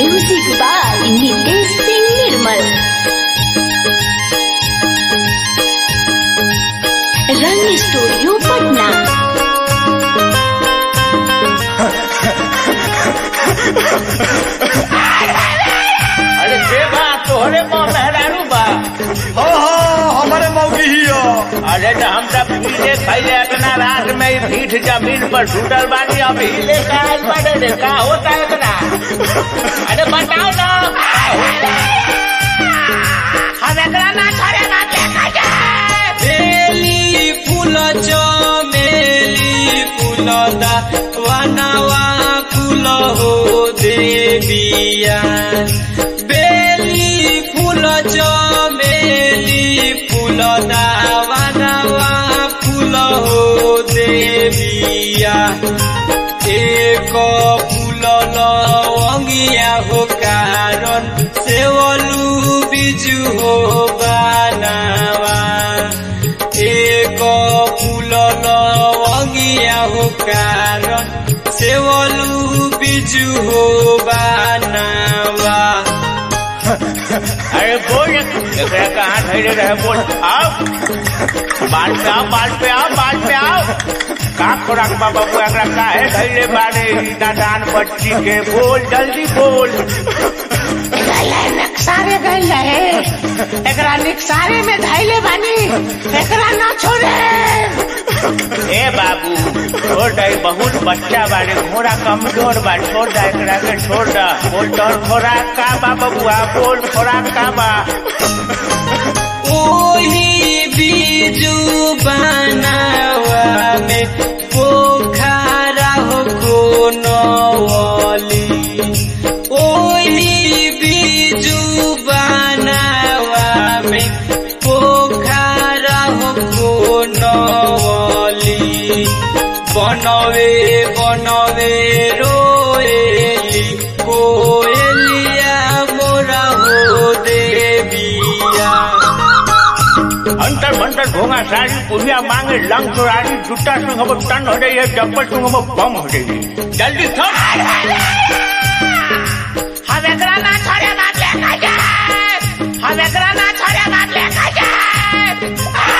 music by Nitesh Singh Nirmal Rang studio Patna अरे के बा तोहरे माँ मेहरारू बा हो हो हमारे मौगी ही हो अरे तो हम सब पीले खैले इतना रात में ही पीठ जमीन पर छूटल बानी अब हिले का बड़े रे का होता है इतना अरे बताओ ना हम एकरा ना छोड़े ना देखा जाए बेली फूल चमेली फूल दा वनवा फूल हो देविया बेली फूल चमेली फूल दा वनवा फूल हो देविया एक फूल लवंगिया हो कारण सेवलू बिजु हो बनावा एक फूल लवंगिया हो कारण सेवलू बिजु हो बनावा अरे बोल एकरा कहाँ धैर्य रहे बोल आओ बाल पे आओ बाल पे आओ बाल पे आओ का खोराक बा बाबू एकरा काहे धैर्य बारे ई नादान बच्ची के बोल जल्दी बोल सारे गई रहे एकरा निकसारे में धैले बानी एकरा ना छोड़े ए बाबू छोड़ दे बहुत बच्चा बारे घोड़ा कमजोर बा छोड़ दे एकरा के छोड़ दे बोल तोर खोराक का बा बबुआ बोल खोराक का बा ओही बीजू बनावा में पोखरा हो कोनवली ओही बीजू बनावा में पोखरा हो कोनवली बनवे बनवे रोएली कोएलिया मोरा हो देविया अंतर मंतर भोंगा सारी पुलिया मांगे लंग चोरारी जूता संग अब टन हो रही है चप्पल संग अब बम हो रही है जल्दी थम हम एकरा ना छोड़े बात लेकर जाए हम एकरा ना छोड़े बात लेकर जाए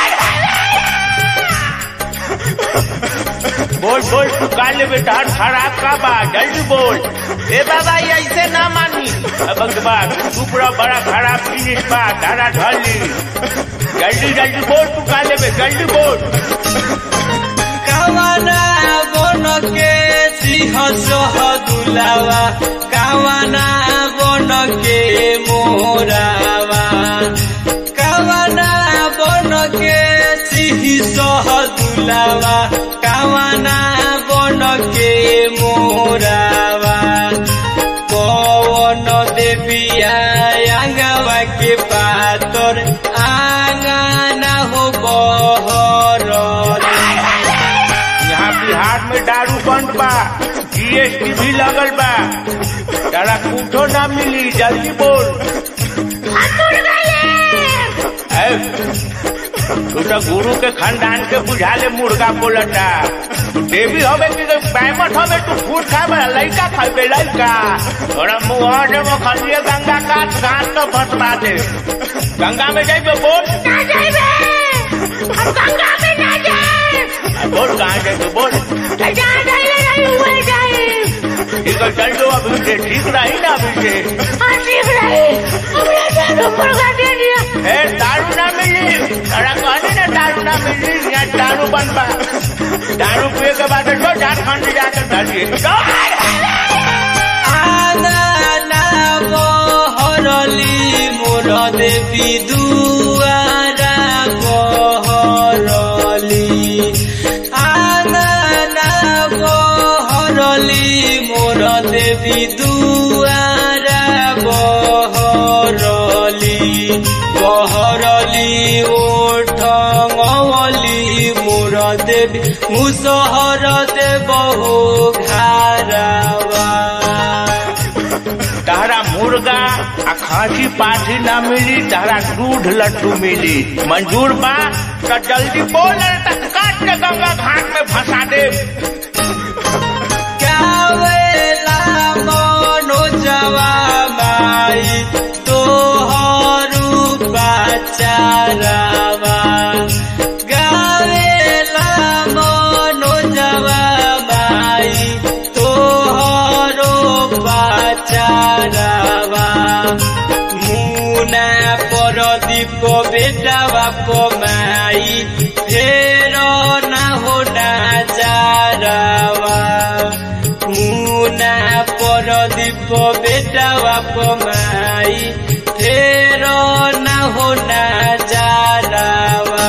बोल बोल तू का ले बेटा खराब का बा जल्दी बोल ए बाबा ये ऐसे ना मानी अब बा तू पूरा बड़ा खराब जिनिस बा तारा ढली जल्दी जल्दी बोल तू का ले जल्दी बोल कावना बन के सिंह सह दुलावा कावना बन के मोरावा कावना बन के सिंह सह दुलावा कावना बन के मोरावा पवन देविया आंगवा के पातर आंगना हो बहर यहाँ बिहार में दारू बंद बा जीएसटी भी लगल बा तारा कुछो ना मिली जल्दी बोल ए, तू तो गुरु के खानदान के बुझा ले मुर्गा बोलता तू देवी हवे कि पैमट हवे तू फूट खाबे लइका खाबे लइका तोरा मुँह से वो खलिए गंगा काट घाट तो फसवा दे गंगा में जाइबे बोल ना जाइबे हम गंगा में ना जाए बोल कहाँ जाइबे बोल तो जहाँ धैले रही हुए जाए ठीक है चल दो अभी से ठीक रही ना अभी से हाँ ठीक रही हमने जानो मुर्गा दे दिया ए दारू ना मिली तारा कहने ना दारू ना मिली यहाँ दारू बंद बा दारू पिए के बाद जो झारखंड जाकर धरिए आंगना बहरली मोर देवी दुआरा बहरली आंगना बहरली मोर देवी दुआरा बहरली बहरली ओठ मवली मोर देवी मुसहर देव हो घारावा तारा मुर्गा आ खांसी पाठी ना मिली तारा दूध लड्डू मिली मंजूर बा तो जल्दी बोल नहीं तो काट के गंगा घाट में फंसा दे गावेला मनोजवा प्रदीप बेटा बाप माई फेर न हो ना जारावा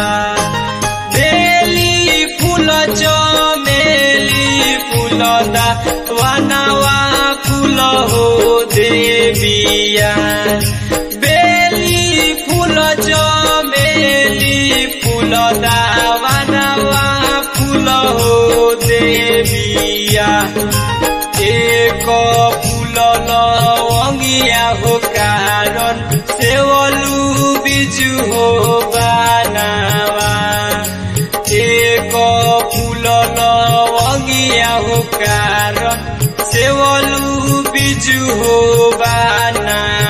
बेली फूल चमेली फूल दा वनवा फूल हो देविया बेली फूल चमेली फूल दा वनवा फूल हो देविया एक फूल लवंगिया हो कारण सेवलू बिजु हो बानावा एक फूल लवंगिया हो कारण सेवलू बिजु हो बाना